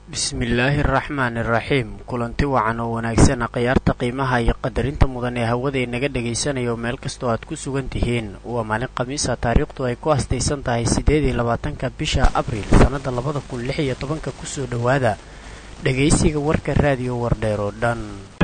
bismillaahi araxmaani iraxiim kulanti wacan oo wanaagsana khiyaarta qiimaha iyo qadarinta mudan ee hawada inaga dhagaysanayo meel kastoo aad ku sugan tihiin waa maalin khamiisa taariikhdu ay ku astaysan tahay siddeed iyo labaatanka bisha abriil sannada labada kun lix iyo tobanka kusoo dhowaada dhagaysiga warka raadiyo wardheer oo dhan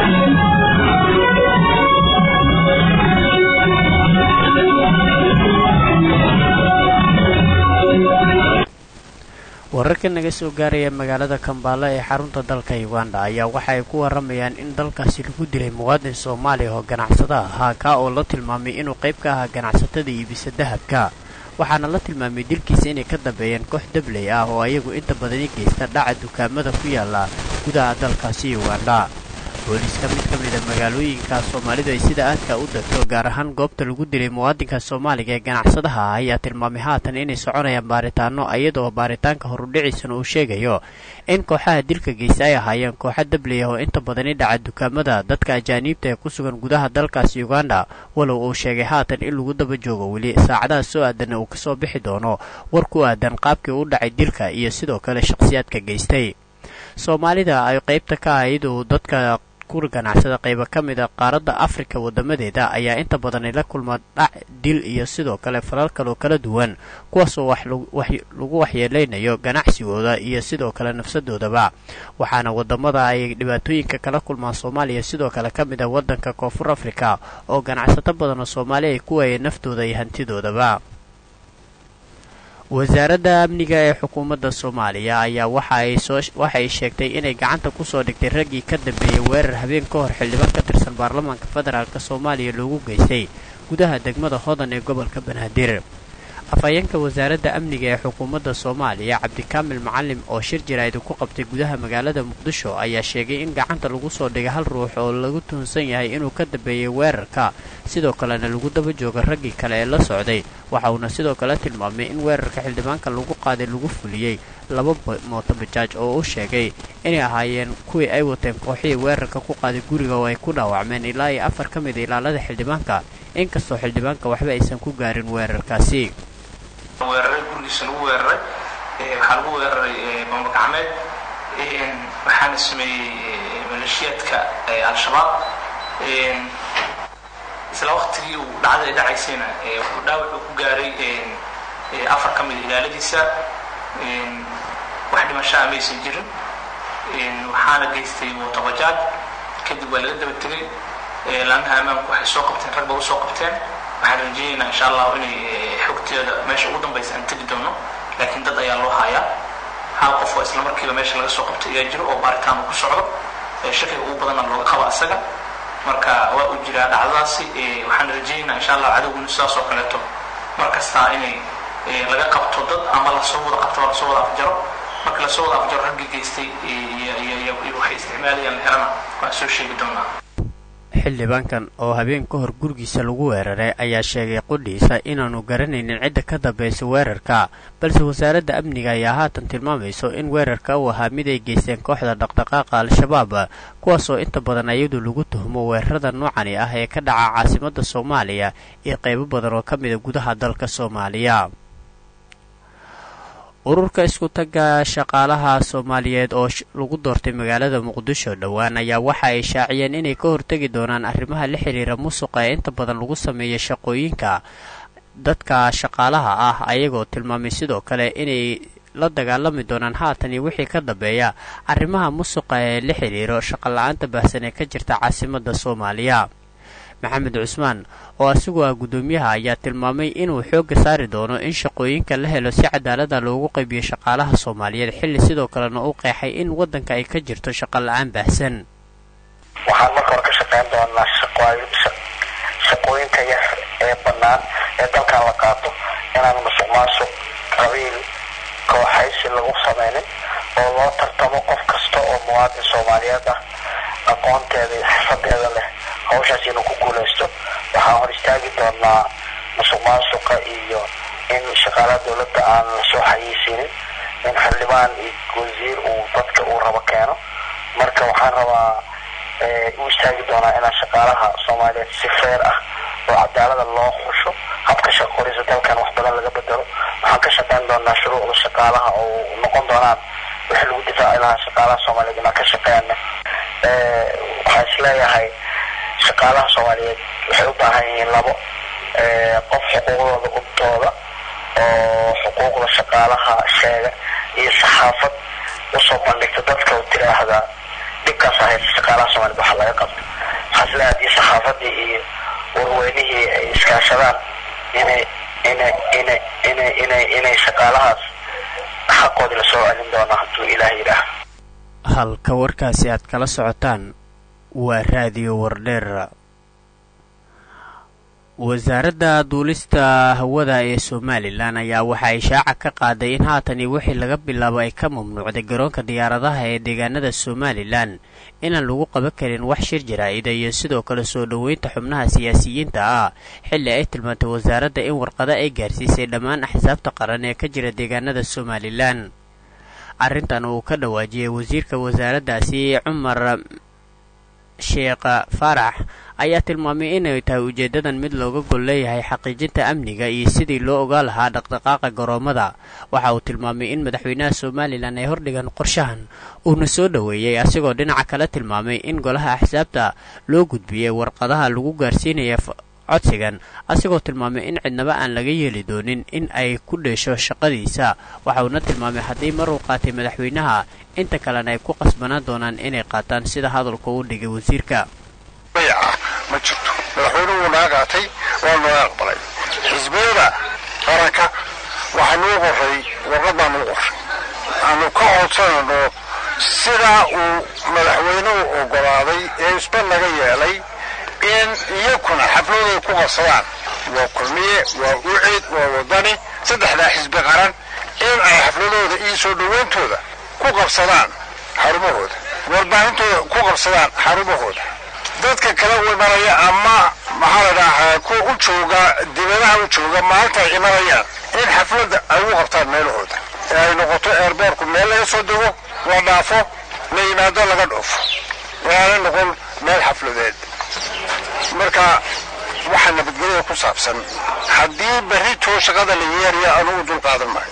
wararka naga soo gaaraya magaalada kambaala ee xarunta dalka uganda ayaa waxa ay ku waramayaan in dalkaasi lagu dilay muwaadin soomaaliya oo ganacsada ahaa kaa oo la tilmaamay inuu qayb ka ahaa ganacsatada iibisa dahabka waxaana la tilmaamay dilkiisa inay ka dambeeyeen koox dabley ah oo ayagu inta badani geysta dhaca dukaamada ku yaala gudaha dalkaasi uganda booliiska mid ka mida magaalooyinka soomaalidu ay sida aadka u degto gaar ahaan goobta lagu dilay muwaadinka soomaaliga ee ganacsadaha ah ayaa tilmaamay haatan inay soconayaan baaritaano iyadoo baaritaanka horudhiciisana uu sheegayo in kooxaha dilka geysta ay ahaayeen kooxa dabley ah oo inta badani dhaca dukaamada dadka ajaaniibta ee ku sugan gudaha dalkaasi uganda walow uu sheegay haatan in lagu daba joogo weli saacadaha soo aadanna uu kasoo bixi doono war ku aadan qaabkii u dhacay dilka iyo sidoo kale shakhsiyaadka geystay soomaalida ay qaybta ka ahayd uu dadka kur ganacsada qayba ka mid a qaaradda afrika wadamadeeda ayaa inta badan la kulma dhac dil iyo sidoo kale falal kaloo kala duwan kuwaasoo lagu waxyeeleynayo ganacsigooda iyo sidoo kale nafsadoodaba waxaana wadamada ay dhibaatooyinka kala kulmaan soomaaliya sidoo kale ka mid ah wadanka koonfur afrika oo ganacsato badan oo soomaali ay ku waayeen naftooda iyo hantidoodaba wasaaradda amniga ee xukuumadda soomaaliya ayaa waxa ay sheegtay inay gacanta kusoo dhigtay raggii ka dambeeyey weerar habeen ka hor xildhibaan ka tirsan baarlamaanka federaalk soomaaliya loogu geystay gudaha degmada hodan ee gobolka banaadir afhayeenka wasaaradda amniga ee xukuumadda soomaaliya cabdikaamil macalim oo shir jaraa'id ku qabtay gudaha magaalada muqdisho ayaa sheegay in gacanta lagu soo dhigay hal ruux oo lagu tuhunsan yahay inuu ka dambeeyey weerarka sidoo kalena lagu daba jooga raggii kale ee la socday waxa uuna sidoo kale tilmaamay in weerarka xildhibaanka lagu qaaday lagu fuliyey laba mootobajaaj oo u sheegay inay ahaayeen kuwii ay wateen kooxihii weerarka ku qaaday guriga oo ay ku dhaawacmeen ilaa iyo afar ka mida ilaalada xildhibaanka inkastoo xildhibaanka waxba aysan ku gaarin weerarkaasi weeraray gurigiisa lagu weeraray waxaa lagu weeraray bamba gacmeed waxaana sameeyey maleeshiyaadka al-shabaab isla waqtigii uu dhacday dhacaysayna wuxuu dhaawac uu ku gaaray afar ka mida ilaaladiisa wax dhimashaa maysan jirin waxaana geystay mootobajaaj kadib waa laga daba tegay laamaha ammaanku waxay soo qabteen rag ba u soo qabteen waxaan rajeynaynaa insha allahu inay xogteeda meesha ugu dambaysa aan tegi doono laakiin dad ayaa loo hayaa hal qof oo isla markiiba meesha laga soo qabtay ayaa jiro oo baaritaan uu ku socdo shakiga ugu badanna looga qabo asaga marka waa uu jiraa dhacdadaasi waxaan rajeynaynaa insha allah cadowguna sidaas oo kaleeto mar kastaa inay laga qabto dad ama lasoo wada qabto lasoo wada afjaro marka lasoo wada afjaro raggii geystay iyo waxay isticmaalayaan la helana waan soo sheegi doonaa xildhibaankan oo habeen ka hor gurigiisa lagu weeraray ayaa sheegay qudhiisa inaanu garanaynin cidda ka dambaysa weerarka balse wasaaradda amniga ayaa haatan tilmaamayso in weerarka uu ahaa mid ay geysteen kooxda dhaqdhaqaaqa al-shabaab kuwaasoo inta badan iyadu lagu tuhmo weerarada noocani ah ee ka dhaca caasimadda soomaaliya iyo qaybo badan oo ka mida gudaha dalka soomaaliya ururka isku tagga shaqaalaha soomaaliyeed oo lagu doortay magaalada muqdisho dhowaan ayaa waxa ay shaaciyeen inay ka hortegi doonaan arrimaha la xiriira musuqa ee inta badan lagu sameeya shaqooyinka dadka shaqaalaha ah ayagoo tilmaamay sidoo kale inay la dagaalami doonaan haatan iyo wixii ka dambeeya arrimaha musuqa ee la xiriiro shaqola-aanta baahsan ee ka jirta caasimadda soomaaliya maxamed cusmaan oo asigu ah guddoomiyaha ayaa tilmaamay inuu xoogga saari doono in shaqooyinka la helo si cadaalada loogu qaybiyo shaqaalaha soomaaliyeed xilli sidoo kalena u qeexay in waddanka ay ka jirto shaqo la-aan baahsan waxaan marka hore ka shaqayn doonaa shaqooyinka yar ee bannaan ee dalkan la qaato inaan musuq maasuq qabiil kooxaysi lagu samaynin oo loo tartamo qof kasta oo muwaadin soomaaliyeed ah aqoonteeda iyo xirfadeeda leh hawshaas inuu ku guulaysto waxaan hor istaagi doonaa musuq maasuqa iyo in shaqaalaha dowladda aan lasoo xayiisinin in xildhibaan iyo wasiir uu dadka uu rabo keeno marka waxaan rabaa u istaagi doonaa inaan shaqaalaha soomaaliyeed si feer ah oo cadaalada loo xusho habka shaqorisa dalkan wax badan laga bedelo waxaan ka shaqayn doonaa shuruucda shaqaalaha oo noqon doonaan wixii lagu difaaci lahaa shaqaalaha soomaaliyeed inaan ka shaqeeyana waxaa isleeyahay shaqaalaha soomaaliyeed waxay u baahan yihiin labo qof xuquuqdooda ubtooda oo xuquuqda shaqaalaha sheega iyo saxaafad usoo bandhigta dadka u tiraahdaa dhibkaas ahaysa shaqaalaha soomaaliyed waxaa laga qabta waxaa isleeyahay haddii saxaafadii iyo warweynihii ay iskaashadaan inay inay inay inay inay inay shaqaalahaas xaqoodii lasoo celin doono hadduu ilaah yidhaah halka warkaasi aad kala socotaan waa raadiyo wardheer wasaaradda duulista hawada ee somalilan ayaa waxa ay shaaca ka qaaday in haatani wixii laga bilaabo ay ka mamnuucday garoonka diyaaradaha ee deegaanada somalilan inaan lagu qaban karin wax shir jaraa'ida iyo sidoo kale soo dhoweynta xubnaha siyaasiyiinta ah xilli ay tilmaantay wasaaradda in warqado ay gaarsiisay dhammaan axsaabta qaran ee ka jira deegaanada somalilan arrintan uu ka dhawaajiyey wasiirka wasaaraddaasi cumar sheekh faarax ayaa tilmaamay inay tahay ujeeddadan mid looga gol leeyahay xaqiijinta amniga iyo sidii loo ogaa lahaa dhaqdhaqaaqa garoomada waxa uu tilmaamay in madaxweynaha somalilan ay hordhigan qorshahan uuna soo dhoweeyey asigoo dhinaca kale tilmaamay in golaha axsaabta loo gudbiyey warqadaha lagu gaarsiinaya codsigan asigoo tilmaamay in cidnaba aan laga yeeli doonin in ay ku dheesho shaqadiisa waxauna tilmaamay haddii mar uu qaatay madaxweynaha inta kalena ay ku qasbanaan doonaan inay qaataan sida hadalku u dhigay wasiirka ma jirto madaxweynuhu wuu naga qaatay waa naga aqbalay xisbiyada qaranka waxaa nuu qoray warqad baa nuu qoray aanu ka codsanayno sidaa uu madaxweynuhu ogolaaday ee isba naga yeelay in iyakuna xafladooda ku qabsadaan waa kulmiye waa ucid waa wadani saddexdaa xisbi qaran in ay xafladooda iyo soo dhoweyntooda ku qabsadaan xarumahooda warbaahintooda ku qabsadaan xarumahooda dadka kale u imanaya ama maxaa la dhahaa kuwa u jooga dibadaha u jooga maalinta ay imanayaan in xafladda ay ugu qabtaan meelahooda ee ay noqoto eerboorku meel laga soo dego la dhaafo la yimaado laga dhoofo inaanay noqon meel xafladeed marka waxaa nabadgelyada ku saabsan haddii berritoo shaqada la yeeraya anugu dul qaadan maayo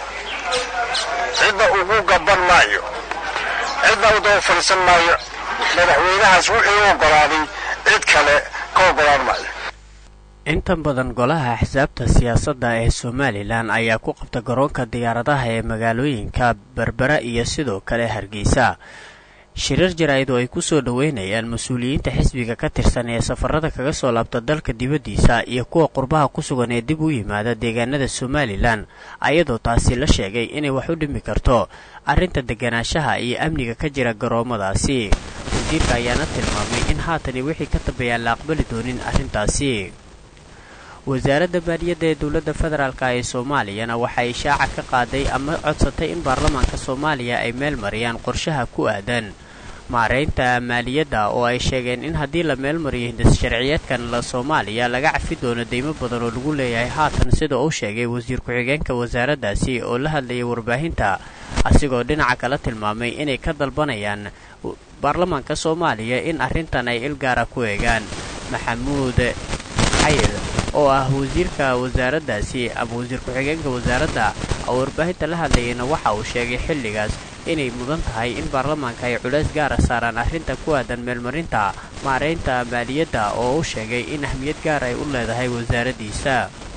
cidna ugu gaban maayo cidna u daba fadhiisan maayo madaxweynahaas wuxuu u ogolaaday cid kale ka ogolaan maayo inta badan golaha axsaabta siyaasadda ee somalilan ayaa ku qabta garoonka diyaaradaha ee magaalooyinka berbera iyo sidoo kale hargeysa shirar jaraa'id oo ay ku soo dhoweynayaan mas-uuliyiinta xisbiga ka tirsan ee safarada kaga soo laabta dalka dibaddiisa iyo kuwa qurbaha ku sugan ee dib u yimaada deegaanada somalilan ayadoo taasi la sheegay inay wax u dhimi karto arrinta deganaanshaha iyo amniga ka jira garoomadaasi wasiirka ayaana tilmaamay in haatani wixii ka dambeeyaan la aqbali doonin arrintaasi wasaaradda baadiyadda ee dowladda federaalka ee soomaaliyana waxay ishaaca ka qaaday ama codsatay in baarlamaanka soomaaliya ay meel mariyaan qorshaha ku aadan maareynta maaliyadda oo ay sheegeen in haddii la meelmariyo hindis sharciyeedkan la soomaaliya laga cafi doono deymo badan oo lagu leeyahay haatan sida uu sheegay wasiir ku-xigeenka wasaaraddaasi oo la hadlayay warbaahinta asigoo dhinaca kala tilmaamay inay ka dalbanayaan baarlamaanka soomaaliya in arrintan ay ilgaara ku eegaan maxamuud xayir oo ah wasiirka wasaaraddaasi ama wasiir ku-xigeenka wasaaradda oo warbaahinta la hadlayayna waxa uu sheegay xilligaas inay mudan tahay in baarlamaanka ay culays gaara saaraan arrinta ku aadan meelmarinta maareynta maaliyadda oo u sheegay in ahmiyad gaar ay u leedahay wasaaraddiisa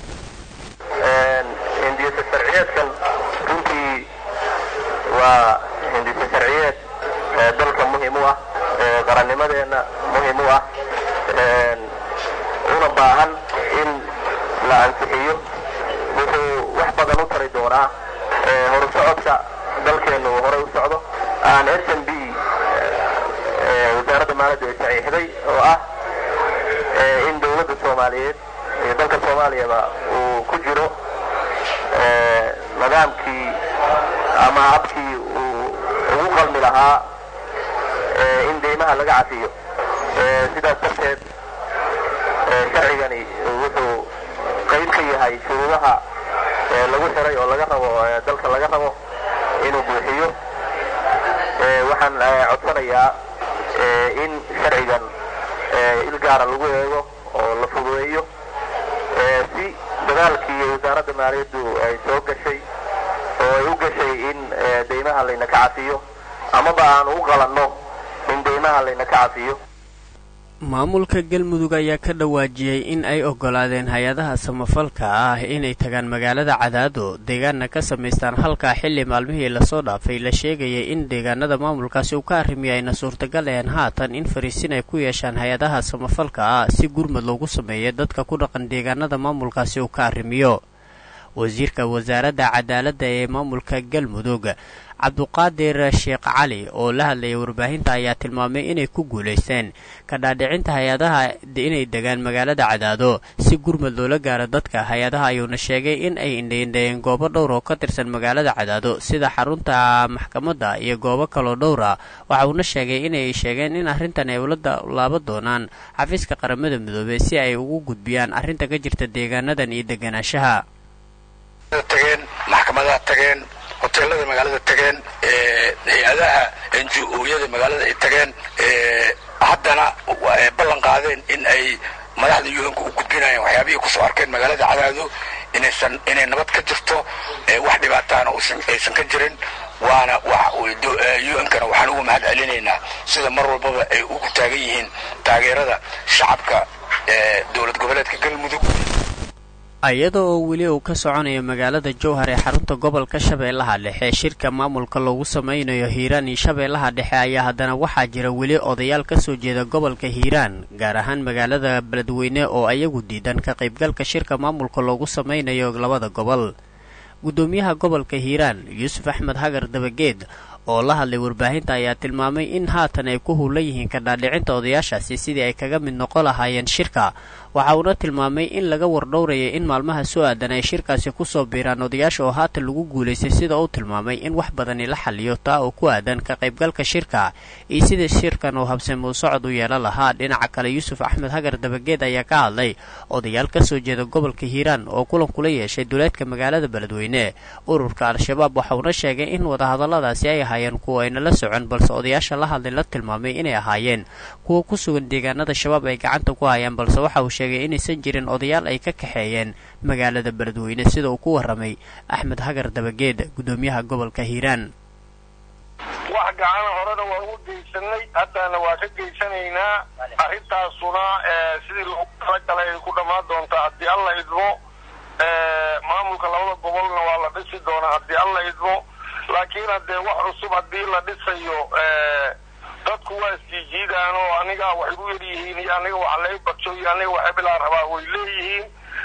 hindisa sharciyeedkan runtii waa hindisa sharciyeed dalka muhiim u ah qarannimadeenna muhiim u ah una baahan in la ansixiyo wuxuu wax badan u tari doonaa horu socodka dalkeennu uu horay u socdo aan s m b wasaaradda maaliyadda ay saxiixday oo ah in dowladda soomaaliyeed iyo dalka soomaaliyaba uu ku jiro nidaamkii ama habkii uu ugu qalmi lahaa in deymaha laga cafiyo sidaas darteed sharcigani wuxuu qayb ka yahay shuruudaha lagu xiray oo laga rabo dalka laga rabo inuu buuxiyo waxaan codsanayaa in sharcigan il gaara lagu eego oo la fududeeyo si dadaalkii wasaaradda maaliyaddu ay soo gashay oo ay u gashay in deymaha layna ka cafiyo amaba aan u qalanno in deymaha layna ka cafiyo maamulka galmudug ayaa ka dhawaajiyey in ay oggolaadeen hay-adaha samafalka ah inay tagaan magaalada cadaado deegaanna ka samaystaan halkaa xilli maalmihii lasoo dhaafay la sheegayay in deegaanada maamulkaasi uu ka arrimiyo ayna suurtagal ahen haatan in fariisin ay ku yeeshaan hay-adaha samafalka ah si gurmad loogu sameeya dadka ku dhaqan deegaanada maamulkaasi uu ka arrimiyo wasiirka wasaaradda cadaaladda ee maamulka galmudug cabduqaadir sheekh cali oo la hadlayay warbaahinta ayaa tilmaamay inay ku guulaysteen ka dhaadhicinta hay-adaha inay degaan magaalada cadaado si gurmad loola gaaro dadka hay-adaha ayuuna sheegay in ay indhaindhayeen goobo dhowr oo ka tirsan magaalada cadaado sida xarunta maxkamadda iyo goobo kaloo dhowra waxa uuna sheegay inay sheegeen in arrintan ay ula laaba doonaan xafiiska qaramada midoobey si ay ugu gudbiyaan arrinta ka jirta deegaanadan iyo deganaanshaha tageen maxkamadaha tageen hoteelada magaalada tageen hay-adaha n g o-yada magaalada ay tageen haddana ballan qaadeen in ay madaxda yuhanka u gudbinayaan waxyaabihii kusoo arkeen magaalada cadaado inaysan inay nabad ka jirto wax dhibaataana aysan ka jirin waana yuhankana waxaan ugu mahad celinaynaa sida mar walbaba ay ugu taagan yihiin taageerada shacabka dowlad goboleedka galmudug iyada oo weli uu ka soconayo magaalada jowhar ee xarunta gobolka shabeellaha dhexe shirka maamulka loogu sameynayo hiiraan iyo shabeellaha dhexe ayaa haddana waxaa jira weli odayaal ka soo jeeda gobolka hiiraan gaar ahaan magaalada beledweyne oo ayagu diidan ka qaybgalka shirka maamulka loogu sameynayo labada gobol guddoomiyaha gobolka hiiraan yuusuf axmed hagar dabageed oo la hadlay warbaahinta ayaa tilmaamay in haatan ay ku huulan yihiin ka dhaadhicinta odayaashaasi sidii ay kaga mid noqon lahaayeen shirka waxa uuna tilmaamay in laga wardhowraya in maalmaha soo aadan ay shirkaasi kusoo biiraan odayaasha oo haatan lagu guulaystay sida uu tilmaamay in wax badani la xaliyo taa oo ku aadan ka qaybgalka shirka iyo sida shirkan uu habsamuu socod u yeelan lahaa dhinaca kale yuusuf axmed hagar dabageed ayaa ka hadlay odayaal ka soo jeeda gobolka hiiraan oo kulan kula yeeshay duleedka magaalada beledweyne ururka al-shabaab waxa uuna sheegay in wadahadalladaasi ay ahaayeen kuwa ayna la socon balse odayaasha la hadlay la tilmaamay inay ahaayeen kuwa ku sugan deegaanada shabaab ay gacanta ku hayaan balse waxa uu sheegay inaysan jirin odayaal ay ka kaxeeyeen magaalada beledweyne sida uu ku warramay axmed hagar dabageed guddoomiyaha gobolka hiiraan wax gacana horena waa ugu geysanay haddana waa ka geysanaynaa arrintaasuna sidii loogu talagalay ay ku dhammaan doontaa haddii alla idmo maamulka labada gobolna waa la dhisi doonaa haddii alla idmo laakiin haddee wax cusub haddii la dhisayo dadku waa isjiijiidaan oo aniga waxay u yaryihiin iyo aniga wax lay barjo iyo aniga wax ebilaa rabaa way leeyihiin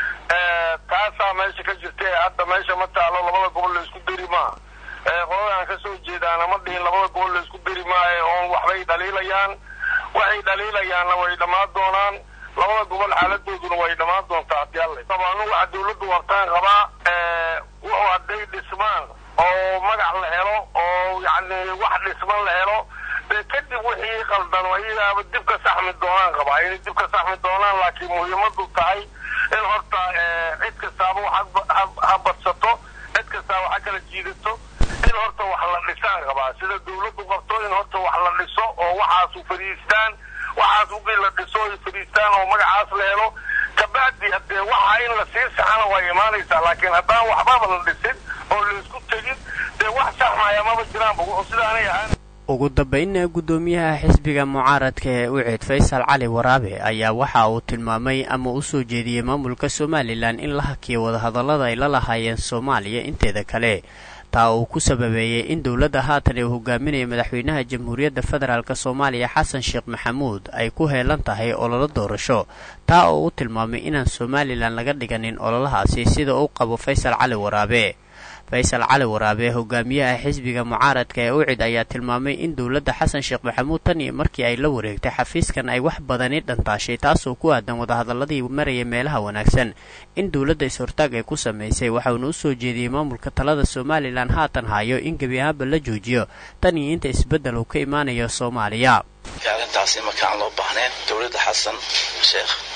taasaa meesha ka jirta ee hadda meesha ma taalo labada gobol la isku deri maa qoladaan ka soo jeedaana ma dhihin labada gobol la isku deri maaye oon waxbay dhaliilayaan waxay dhaliilayaanna way dhammaan doonaan labada gobol xaaladooduna way dhammaan doontaa haddii alla anu waxa dawladdu wartaan qabaa wuxuu hadday dhismaan oo magac la helo oo yacni wax dhisman la helo dee kadib wixii qaldan ayagaaba dib ka saxmi doonaan qabaa inay dib ka saxmi doonaan laakiin muhiimadu tahay in horta cid kastaaba ha badsato cid kastaaba ha kala jiidato in horta wax la dhisaan qabaa sida dawladdu qabto in horta wax la dhiso oo waxaasu fadhiistaan waxaas wixii la dhiso ay fadhiistaan oo magacaas la helo kabacdi haddee waxa in la sii saxana way imaanaysaa laakiin haddaan waxbaba la dhisin oo laisku tegin dee wax saxmaya maba jiraanba wuxuu sidaanay ahaan ugu dambaynna guddoomiyaha xisbiga mucaaradka ee ucid faysal cali waraabe ayaa waxa uu tilmaamay ama u soo jeediyey maamulka somalilan in la hakiyo wadahadallada ay la lahaayeen soomaaliya inteeda kale taa uu ku sababeeyey in dowladda haatan ee uu hogaaminaya madaxweynaha jamhuuriyadda federaalk soomaaliya xasan sheekh maxamuud ay ku heelan tahay ololo doorasho taa oo u tilmaamay inaan somalilan laga dhiganin ololahaasi sida uu qabo faysal cali waraabe faysal cali waraabe hogaamiyaha xisbiga mucaaradka ee ucid ayaa tilmaamay in dowladda xasan sheekh maxamuud tan iyo markii ay la wareegtay xafiiskan ay wax badani dhantaashay taasoo ku aadan wadahadalladii maraya meelaha wanaagsan in dowladda is-hortaag ay ku samaysay waxauna u soo jeediyey maamulka talada somalilan haatan hayo in gebi ahaanba la joojiyo tan iyo inta isbeddel uu ka imaanayo soomaaliya arrintaasi markaan loo baahneen dowladda xasan sheekh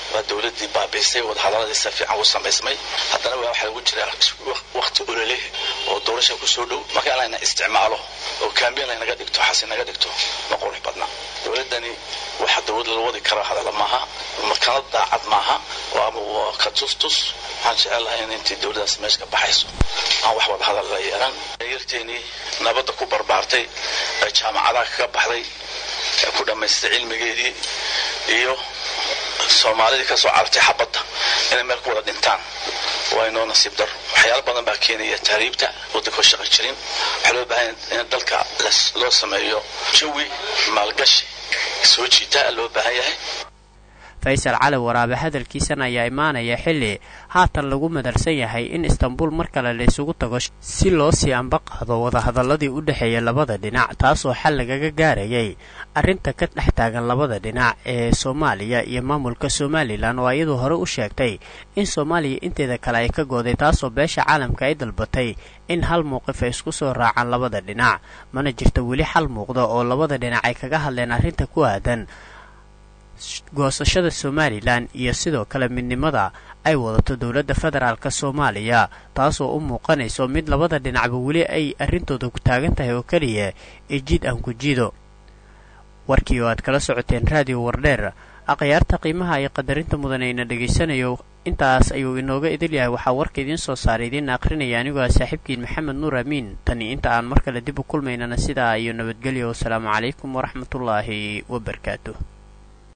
waa dowladdii baabiisay wadahadaladiisa fiican u samaysmay haddana waa waxaa lagu jiraa wakti ololeh oo doorasha kusoo dhow marka in layna isticmaalo oo kaambiyan laynaga dhigto xasi naga dhigto ma qurux badna dowladdani waxa dowlad lala wadi kara hadalla maaha makana daacad maaha waa ka tustus waxaan jecel lahay in intii dowladdaas meesha ka baxayso aan wax wada hadal la yeelan yarteenii nabadda ku barbaartay ee jaamacadaha kaga baxday ee ku dhammaystay cilmigeedii iyo soomaalidii kasoo cartay xabadda inay meel ku wada dhintaan waa inoo nasiib daro waxyaalo badan baa keenaya tahriibta waddankoo shaqa jirin waxaa loo baahan in dalka loo sameeyo jawi maalgashi soo jiita loo baahan yahay faysal cali waraabe hadalkiisan ayaa imaanaya xilli haatan lagu madarsan yahay in istanbul mar kale la isugu tago si loo sii anba qaado wadahadaladii u dhexeeya labada dhinac taasoo xal lagaga gaarayay arrinta ka dhex taagan labada dhinac ee soomaaliya iyo maamulka somalilan oo iyadoo hore u sheegtay in soomaaliya inteeda kale ay ka gooday taasoo beesha caalamka ay dalbatay in hal mowqif ay isku soo raacaan labada dhinac mana jirta weli xal muuqda oo labada dhinac ay kaga hadleen arrinta ku aadan goosashada somalilan iyo sidoo kale midnimada ay wadato dowladda federaalk soomaaliya taasoo u muuqanayso mid labada dhinacba weli ay arrintooda ku taagan tahay oo keliya ee jid aan ku jiido warkii oo aad kala socoteen raadiyo wardheer akhyaarta qiimaha iyo qadarinta mudan ayna dhegaysanayo intaas ayuu inooga idil yahay waxaa warka idiin soo saaray idiin aqrinaya anigoo ah saaxiibkiin maxamed nuur amiin tani inta aan mar kale dib u kulmaynana sidaa iyo nabadgelyo wasalaamu calaykum waraxmatullaahi wabarakaatu